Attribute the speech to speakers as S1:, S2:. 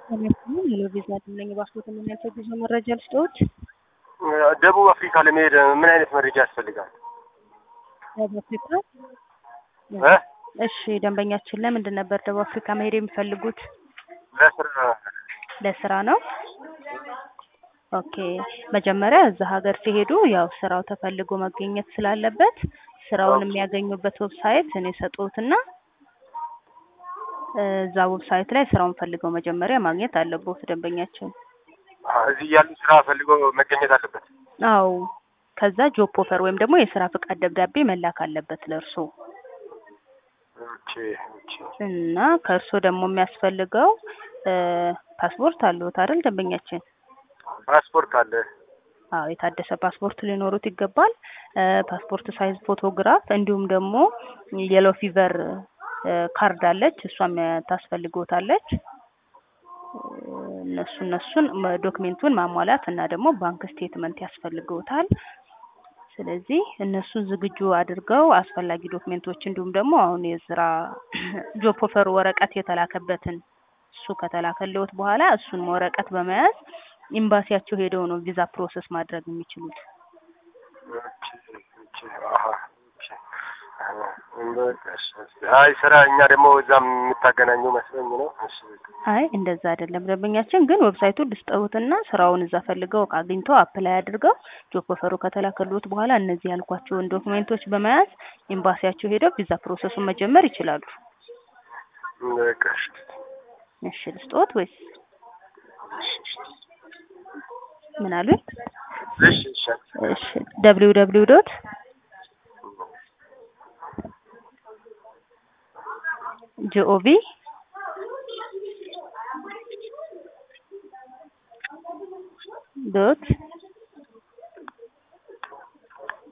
S1: ሄሎ ቪዛ አለኝ ፓስፖርት የሚያሳይ ጉዞ መረጃ ልስጥዎት?
S2: ደቡብ አፍሪካ ለመሄድ ምን አይነት መረጃ ያስፈልጋል?
S1: ደቡብ አፍሪካ
S2: እ
S1: እሺ ደንበኛችን ለምንድን ነበር ደቡብ አፍሪካ መሄድ የሚፈልጉት?
S2: ለስራ
S1: ለስራ ነው። ኦኬ መጀመሪያ እዛ ሀገር ሲሄዱ ያው ስራው ተፈልጎ መገኘት ስላለበት ስራውን የሚያገኙበት ዌብሳይት እኔ ሰጥዎትና እዛ ዌብሳይት ላይ ስራውን ፈልገው መጀመሪያ ማግኘት አለቦት ደንበኛችን።
S2: አ፣ እዚህ ያሉ ስራ ፈልጎ መገኘት አለበት።
S1: አው ከዛ ጆብ ኦፈር ወይም ደግሞ የስራ ፍቃድ ደብዳቤ መላክ አለበት ለእርሶ
S2: ኦኬ ኦኬ።
S1: እና ከእርሶ ደግሞ የሚያስፈልገው እ ፓስፖርት አለዎት አይደል ደንበኛችን?
S2: ፓስፖርት አለ።
S1: አዎ የታደሰ ፓስፖርት ሊኖሩት ይገባል። እ ፓስፖርት ሳይዝ ፎቶግራፍ እንዲሁም ደግሞ የሎ ፊቨር እ ካርድ አለች እሷም ታስፈልግዎታለች። እ እነሱ እነሱን መ- ዶክሜንቱን ማሟላት እና ደግሞ ባንክ ስቴትመንት ያስፈልግዎታል። ስለዚህ እነሱን ዝግጁ አድርገው አስፈላጊ ዶክሜንቶች እንዲሁም ደግሞ አሁን የስራ ጆብ ኦፈር ወረቀት የተላከበትን እሱ ከተላከልዎት በኋላ እሱን ወረቀት በመያዝ ኤምባሲያቸው ሄደው ነው ቪዛ ፕሮሰስ ማድረግ የሚችሉት።
S2: ኦኬ ኦኬ። አሀ ኦኬ። አሀ፣ በቃ እሺ፣ እሺ። አይ ስራ እኛ ደግሞ እዛም የምታገናኘው መስሎኝ ነው። እሺ በቃ።
S1: አይ እንደዛ አይደለም ደንበኛችን፣ ግን ዌብሳይቱን ልስጠውትና ስራውን እዛ ፈልገው አግኝተው አፕላይ አድርገው ጆብ ኦፈሩ ከተላከልዎት በኋላ እነዚህ ያልኳቸውን ዶክሜንቶች በመያዝ ኤምባሲያቸው ሄደው ቪዛ ፕሮሰሱን መጀመር ይችላሉ።
S2: በቃ እሺ።
S1: እሺ ልስጥዎት ወይስ ምን አሉኝ?
S2: እሺ እሺ።
S1: እሺ ደብሊው ደብሊው ዶት ጂኦቪ ዶት